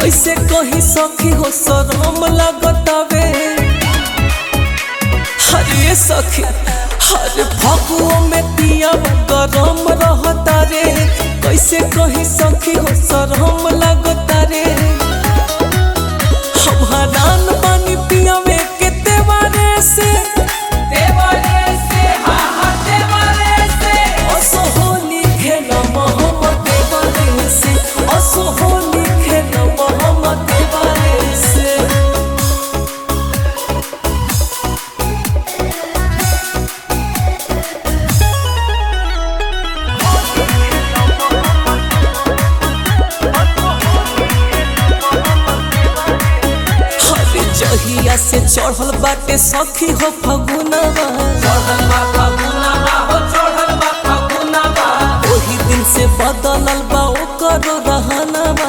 कैसे कही सखी हो शरम लगतावे हरे सखी हरे फगुओ में पिया गरम रहता रे कैसे कही सखी हो शरम लगता रे हम हरान बानी पिया में के देवारे से देवारे से हा हा देवारे से असो होली खेल मोहम्मद देवारे से असो होली खेल मोहम्मद देवारे से हरे जहिया से चढ़ल बाटे सखी हो फगुनवा ओही दिन से बदलल बा ओकर रहनवा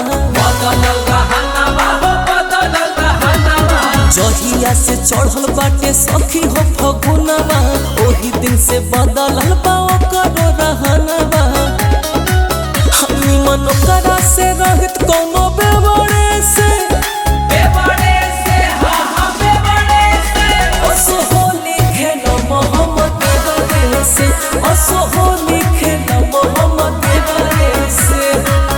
जहिया से चढ़ल बाटे सखी हो फगुनवा ओही दिन से बदलल बा ओकर रहनवा हमी मन करा से रहित कोनो बेवड़े से असो होली खेल मोहम्मद देवरे से असो होली खेल मोहम्मद देवरे से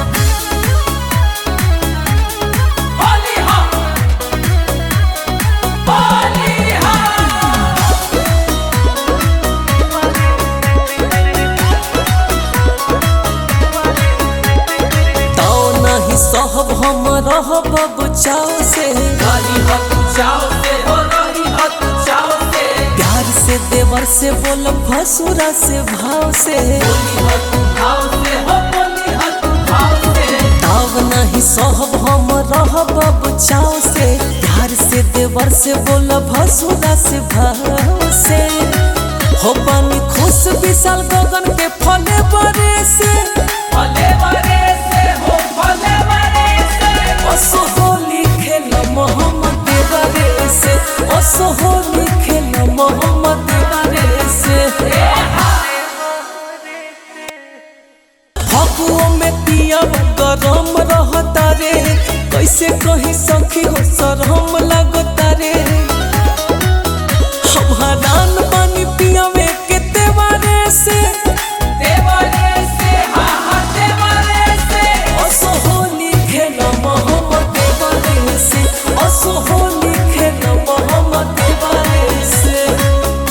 ताओ नहीं सहब हम रहब बचाव से प्यार से देवर से बोल भसुरा से भाव से ताव नहीं सहब हम रहब बचाव से प्यार से देवर से बोल भसुरा से भाव से हो पानी खुश विशाल गगन के फले बरे से असो होली खेल मोहम्मद देवरे से असो होली खेल मोहम्मद देवरे से फगुओ में पिया गरम रहता रे कैसे कही सखी हो शरम